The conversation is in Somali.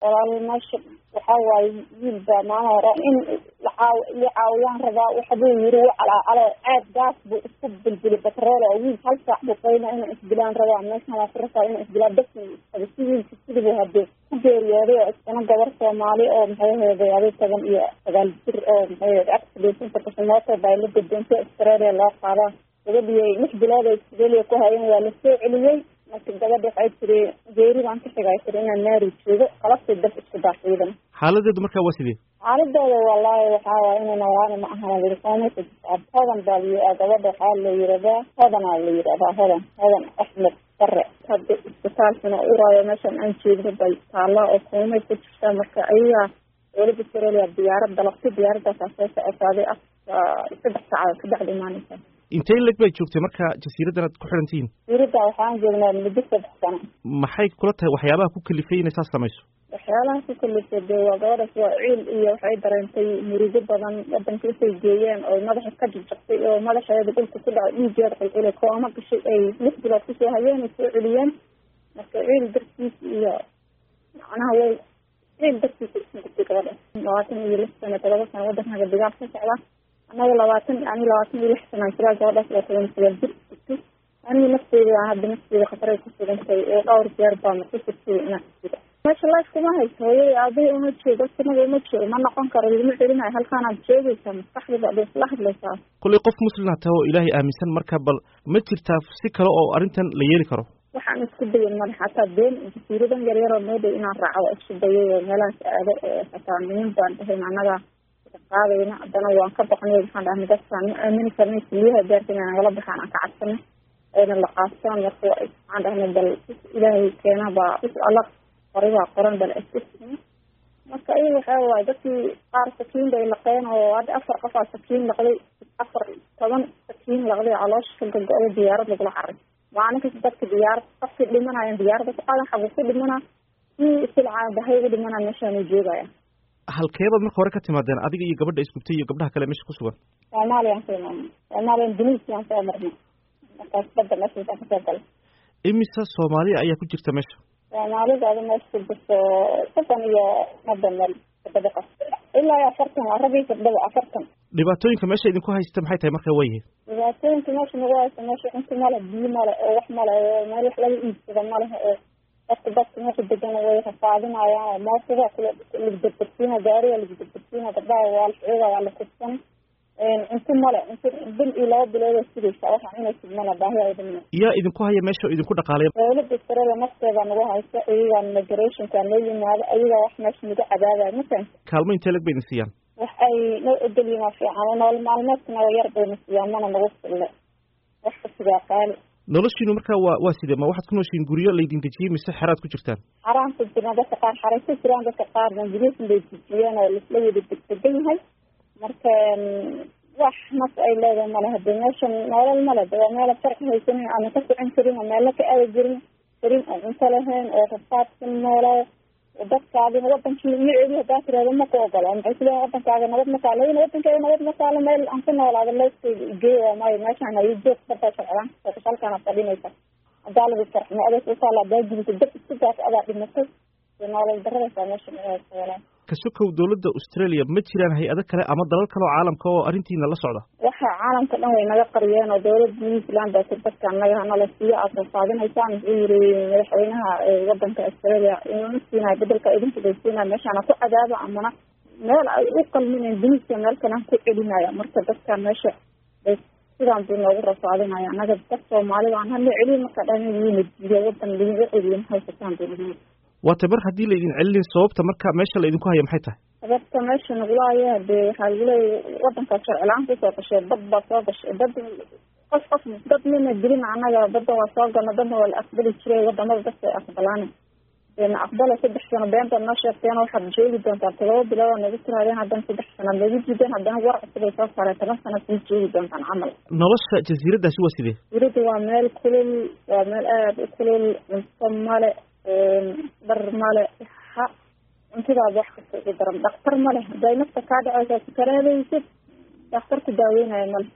walaal meesha waxaa waaye wiil baa maalin hore in lacaaw la caawiyaan rabaa waxbuu yiri wacalaacalo aad gaas buu isku bilbili batrool oo wiil hal saac buu qayna inay isdilaan rabaa meeshan waa kurasa inay isdilaan bas isqaba si wiilka sidibuu hadee ku geeriyooday oo iskana gabar soomaali oo maxay aheeday adi toban iyo sagaal jir oo maxay aheed accident inta kashamooto baa la gudoontay australia loo qaadaa gabadhii lix bilood ay australia ku hayeen waa lasoo celiyey marka gabadha waxay tiri geeri baan ka xigay tiri inaan naari joogo qalabtay dab isku daasiidan xaaladeedu markaa waa sidee xaaladooda wallaahi waxaa waay ina nawaani ma ahan lirikoomeysa hodan baa la gabadha waxaa la yiraahdaa hodanaa la yirahdaa hodan hodan axmed bare hadda isbitaalkana uraayo meeshan aan jeedno bay taallaa oo koomay ku jirtaa marka ayagaa dowladda australia diyaarad dalabtay diyaaradaasaa soo socotaaday af saddex saacadood ka bacda imaaneysa intay leg bay joogtay marka jasiiraddan aad ku xiran tihiin jasiiradda waxaan joognaa muddo saddex sano maxay kula tahay waxyaabaha ku kalifay inay saas samayso waxyaalaha ku kalifay dee waa gabadhaas waa ciil iyo waxay dareentay murugo badan wadanka intay geeyeen oo madaxa ka jajabtay oo madaxeeda dhulka ku dhacay dhiigeeda qulqulay kooma gashay ay lix bilood kusoo hayeen ay soo celiyeen marka ciil dartiis iyo macnaha way ciil dartiisa isku gubtay gabadhaas labaatan iyo lix sano todoba sano wadankaga dagaal ka socda annaga labaatan ani labaatan iyo lix sanaan jiraa gabadhaas waa toban sagaal jir jirtay aniga nafteyda hadda nafteyda khataray ku sugantay oo dhowr jeer baana ku sugtay inaan jiro meesha life kuma hayso hooyada aabahii uma joogo sanada uma joogo ma noqon karo lama celinayo halkaanaad joogaysaa maskaxdada ad isla hadlaysaa kollay qof muslimna taha oo ilaahay aaminsan marka bal ma jirtaa si kale oo arrintan la yeeli karo waxaan isku dayan male xataa been jasiiradan yaryaroo meedhow inaan raaco waa isku dayay oo meelahaas aado oo xataa nimin baan dhahayn annaga qaadayna haddana waan ka baqnay waxaan dhahnay dadkaan ma aamini karnay kuliyaha gaarka inay nagala baxaan aan ka cabsanay ayna la qaastaan marka waxaan dhahnay bal ilaahay keena baa alla qoray baa qoran bal asisna marka ayaga waxaa waaye dadkii qaar sakiin bay laqeen oo hadda afar qofaa sakiin laqday afar toban sakiin laqday caloosha ka gogo-day diyaarad lagula caray maalin kasta dadka diyaarad qofkii dhimanayan diyaaradda ku qaadan xagu ku dhimana kii silcaa bahay ugu dhimana meeshaanu joogaya halkeebaad marka hore ka timaadeen adiga iyo gabadha isgubtay iyo gabdhaha kale meesha ku sugan soomaaliyaan soo imaanay soomaaliyan dunisiaan soo marnay markaas badda meeshaasaan kasoo galay imise soomaaliya ayaa ku jirta meesha soomaalidaada meesha ku jirto soddon iyo madda meel gabadha qof ilaa iyo afartan waa rag iyo gabdhaba afartan dhibaatooyinka meesha idinku haysta maxay tahay marka waa yihiin dhibaatooyinka meesha nagu haysta meesha cunto male biyo male oo wax male oo meel wax laga iibsado maleh oo dadka dadka meesha degan way rafaadinayaan oo moosada lagdabdabsiina gaariga lagdabdabsiina gabdhaha waa la xiiga waa la kubsana cunto male cunto bil iyo laba bilood sugaysa waxaan inay sugmana baahi ay dhimna yaa idinku haya meesha oo idinku dhaqaalaya dowladda australia nafteeda nagu haysa iyagaa migrationka noo yimaado ayagaa wax meesha nagu cadaabaya matan kaalmo intee lag bay idin siiyaan wax ay noo ogolyiin waa fiican nolol maalmeedka naga yar bayna siiyaan mana nagu fille wax kasigaa qaali noloshiinu markaa waa waa sidee ma waxaad ku nooshiin guryo laydin dejiyey mise xeraad ku jirtaan xaraan ku jirna dadka qaar xaray ku jiraan dadka qaarna guryasin bay dejiyeen oo laisla wada degdegan yahay marka wax nas ay leedahay male hadii meeshan nolol male de waa meela farci haysanin ama ka socon karin oo meelo ka aadi jirin karin oo cunto lahayn oo rafaadsan noolaa dadkaadina wadankii magaceedi hadaa tirahdo ma ku ogola maxay kuleeyihin wadankaaga nabad ma taalo in wadankeeda nabad ma taalo meel aan ku noolaado leeskeyda igeey waa maayo meeshaan hayo joog badaa socdaan halkaana fadhinaysa hadaa lagu farximo adeeg usaala hadaa gubisa dad isku daas adaa dhimatay nolol daradaysaa meesha walaa ka sokow dowladda australia ma jiraan hay-ado kale ama dalal kale oo caalamka oo arrintiina la socda waxa caalamka dhan way naga qariyeen oo dowladda new zealand baa tir dadka naga hanala siiyo aad rafaadinaysaan wuxuu yiri madaxweynaha wadanka australia inuna siinayo bedelka idinku bay siinayo meeshaana ku cadaaba amana meel ay u qalminayn dunisia meel kale ku celinaya marka dadka meesha bay sidaan buu noogu rafaadinaya anaga dad soomaalida aan hala celiyo marka dhan yimid iyo wadan lidin u celiyo mahaysataan buu lihi waata mar haddii laydin celinin sababta marka meesha laydinku haya maxay tahay sababta meesha nagula haya hadee waxaa lagu leeya wadankaa sharcilaan kusoo gashay dad baa soo gashay dad qof qof dad mina dilin anaga badda waa soo galna dadna waa la aqbali jiray wadamada dadka ay aqbalaan na aqbala saddex sano been baad noo sheegteen waxaad joogi doontaa todoba bilood oo nagu tiraadeen haddana saddex sanaad nagu diideen haddana war cusub ay soo saareen toban sanaad sii joogi doontaan camal nolosha jasiiraddaasi waa sidee jasiiradda waa meel kulul waa meel aada u kulul cunto male dhar male ha cuntidaada wax kasta ugu daran dhaktar male haday nafta kaa dhaceysaa sukaraadaysid daktar ku daaweynaya male